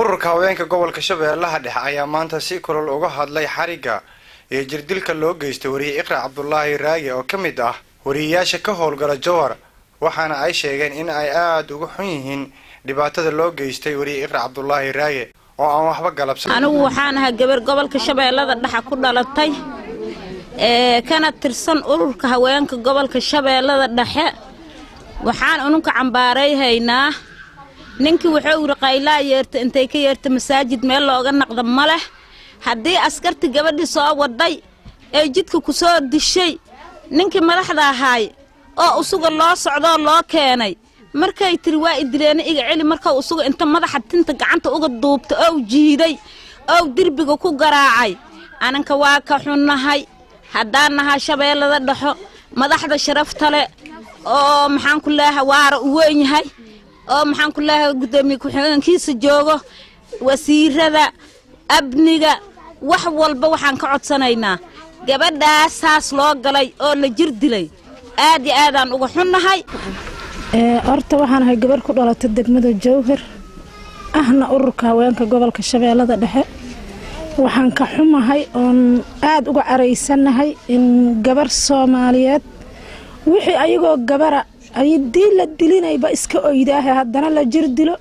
ururka haweenka gobolka shabeellaha dhexe ayaa maanta si kulol uga hadlay xarigga iyo jirdilka loo geystay wariye iqra cabdulaahi raage oo ka mid ah wariyeyaasha ka howlgala jowhar waxaana ay sheegeen in ay aada uga xun yihiin dhibaatada loo geystay wariye iqra cabdulaahi raage oo aan waxba galabsan anigu waxaan ahaa gabar gobolka shabeellada dhexe ku dhalatay ee kana tirsan ururka haweenka gobolka shabeellada dhexe waxaan ununka cambaarayhaynaa ninkii wuxuu yidhi qaylaa yeerta intay ka yeerta masaajid meel looga naqda ma leh haddii askarti gabadhii soo waday ee jidka ku soo dishay ninkii madaxda ahaay oo usuga loo socdoo loo keenay markay tiri waa idileena iga celi markau usuga inta madaxa tinta gacanta uga duubta ow jiiday ow derbiga ku garaacay ananka waa ka xunnahay haddaan nahaa shabeellada dhexo madaxda sharafta le oo maxaan ku leeha waara u weyn yahay oo maxaan ku leeha guddoomiye ku-xigeenkiisa joogo wasiirada amniga wax walba waxaan ka codsanaynaa gabadhaasaas loo galay oo la jir dilay aad iyo aadaan uga xunnahay horta waxaan ahay gabarh ku dhalatay degmada jowhar ahna ururka haweenka gobolka shabeellada dhexe waxaan ka xumahay oon aada uga caraysannahay in gabar soomaaliyeed wixii ayagoo gabara ayadii la dilinayba iska oydaahe haddana la jir dilo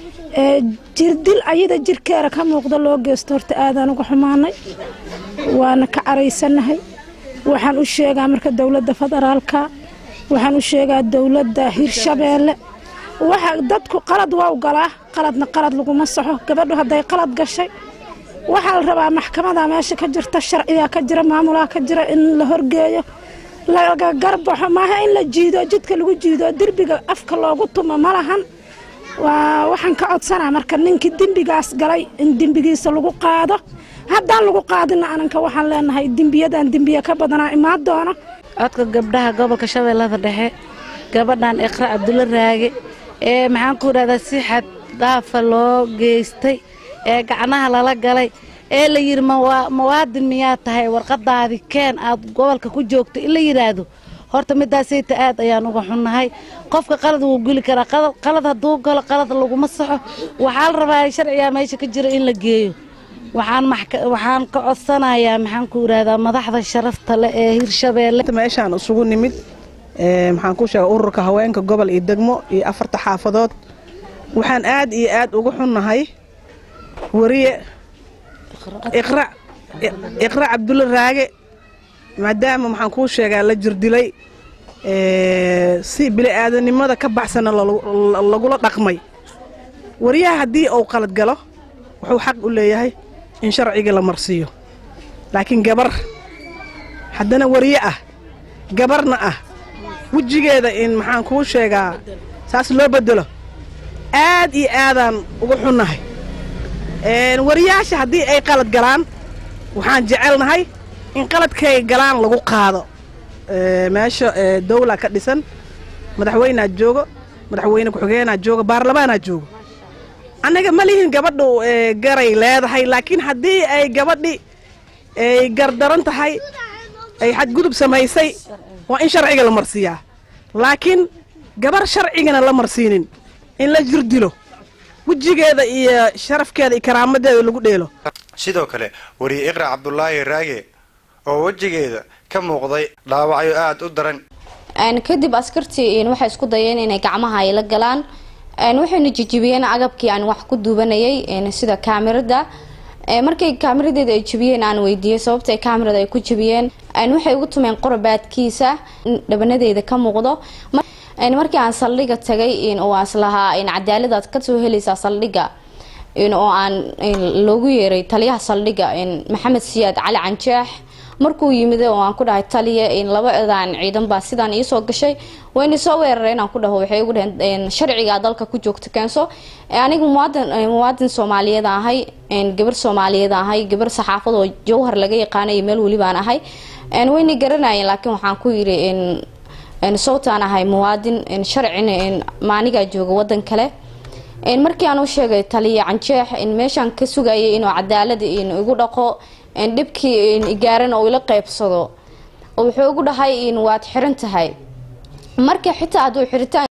jirdil ayada jirkeera ka muuqda loo geysto horta aadaan uga xumaanay waana ka caraysannahay waxaan u sheegaa marka dowladda federaalka waxaan u sheegaa dowladda hirshabeelle waxa dadku qalad waa u galaa qaladna qalad laguma saxo gabadhu hadday qalad gashay waxaa la rabaa maxkamada meesha ka jirta sharcigaa ka jira maamulaa ka jira in la horgeeyo laga garbaxo maaha in la jiido jidka lagu jiido derbiga afka loogu tumo ma lahan waa waxaan ka codsanaa marka ninkii dembigaas galay in dembigiisa lagu qaado haddaan lagu qaadina ananka waxaan leenahay dembiyadan dembiya ka badanaa imaan doono codka gabdhaha gobolka shabeellada dhexe gabadhan iqra cabdulla raage ee maxaan ku idhahdaa si xad dhaafa loo geystay ee gacnaha lala galay ee la yidhi mawaadin miyaa tahay warqadaadii keen aad gobolka ku joogto in la yidhaahdo horta midaasayta aad ayaan uga xunnahay qofka qalad wuu geli karaa qalad hadduu galo qalad laguma saxo waxaa la rabaa sharcigaa meesha ka jira in la geeyo waxaan ka codsanayaa maxaan ku idhahdaa madaxda sharafta leh ee hirshabeelle meeshaan isugu nimid maxaan ku sheega ururka haweenka gobol iyo degmo iyo afarta xaafadood waxaan aad iyo aad uga xunnahay wariye iqra cabdulla raage maadaama maxaan kuu sheegaa la jirdilay si bili-aadanimada ka baxsana lagula dhaqmay wariyaha haddii uu qalad galo wuxuu xaq u leeyahay in sharciga la marsiiyo laakiin gabar haddana wariye ah gabarna ah wejigeeda in maxaan kuu sheegaa saas loo bedelo aad iyo aadaan uga xunnahay wariyaasha haddii ay qalad galaan waxaan jecelnahay in qaladkay galaan lagu qaado meesha dawla ka dhisan madaxweynaa joogo madaxweyne ku-xigeenaa joogo baarlamaanaa joogo annaga ma lihin gabadhu garay leedahay laakiin haddii ay gabadhi ay gardaran tahay ay xadgudub samaysay waa in sharciga la marsiiyaa laakiin gabar sharcigana la marsiinin in la jirdilo wejigeeda iyo sharafkeeda iyo karaamadeeda lagu dheelo sidoo kale wariye iqra cabdulaahi raage oo wejigeeda ka muuqday dhaawacyo aada u daran kadib askartii waxay isku dayeen inay gacmaha ay la galaan waxayna jijibiyeen agabkii aan wax ku duubanayay sida kaamirada markay kaamiradeeda ay jibiyeen aan weydiiyey sababta kaamirada ay ku jibiyeen waxay ugu tumeen qorabaadkiisa dhabanadeeda ka muuqdo markii aan saldhiga tagay oo aslahaa cadaaladaad kasoo helaysaa saldhiga oo aan loogu yeeray taliyaha saldhiga maxamed siyaad cali canjeex markuu yimid oo aan ku dhahay taliya labadan ciidan baa sidaan iisoo gashay wayna soo weerareen aan ku dhaho waxay ugu dhaheen sharcigaa dalka ku joogta keenso anigu muwaadin muwaadin soomaaliyeed ahay gabar soomaaliyeed ahay gabar saxaafad oo jawhar laga yaqaanay meel welibaan ahay wayna garanayeen laakiin waxaan ku yidhi sawtaan ahay muwaadin sharcina maanigaa jooga wadan kale markii aan u sheegay taliya canjeex meeshaan ka sugayay inuu cadaalad igu dhaqo dhibkii gaaran oo ila qeybsado wuxuu ugu dhahay waad xiran tahay marka xitaa hadduu xiritaan